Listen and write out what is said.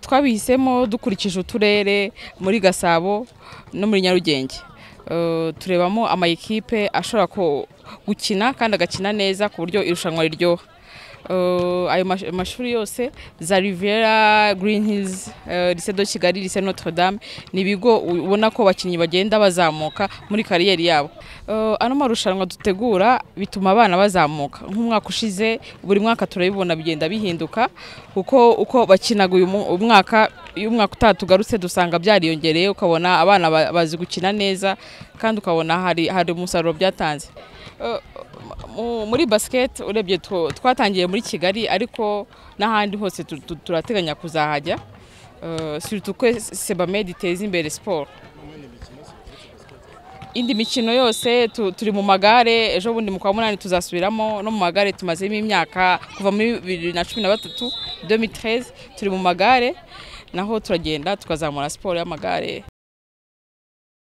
twabihisemo dukurikije uturere muri gasabo no muri nyarugenge turebamo amayikipe ashobora gukina kandi agakina neza ku buryo irushanwa riryoha ayo mashuri yose za rivera green hills lise de kigali lise notre dame ni ibigo ubona ko abakinnyi bagenda bazamuka muri kariyeri yabo ano marushanwa dutegura bituma abana bazamuka nk'umwaka ushize buri mwaka turabibona bigenda bihinduka kuko uko bakinaga uyu mwaka iyo umwaka utaha tugarutse dusanga byariyongereye ukabona abana bazi gukina neza kandi ukabona hari hari umusaruro byatanze muri basiketi urebye twatangiye muri kigali ariko n'ahandi hose turateganya kuzahajya ko sebamedi iteza imbere siporo indi mikino yose turi mu magare ejo bundi mu kwa munani tuzasubiramo no mu magare tumazemo imyaka kuva muri bibiri na cumi na batatu domitreze turi mu magare naho turagenda tukazamura siporo y'amagare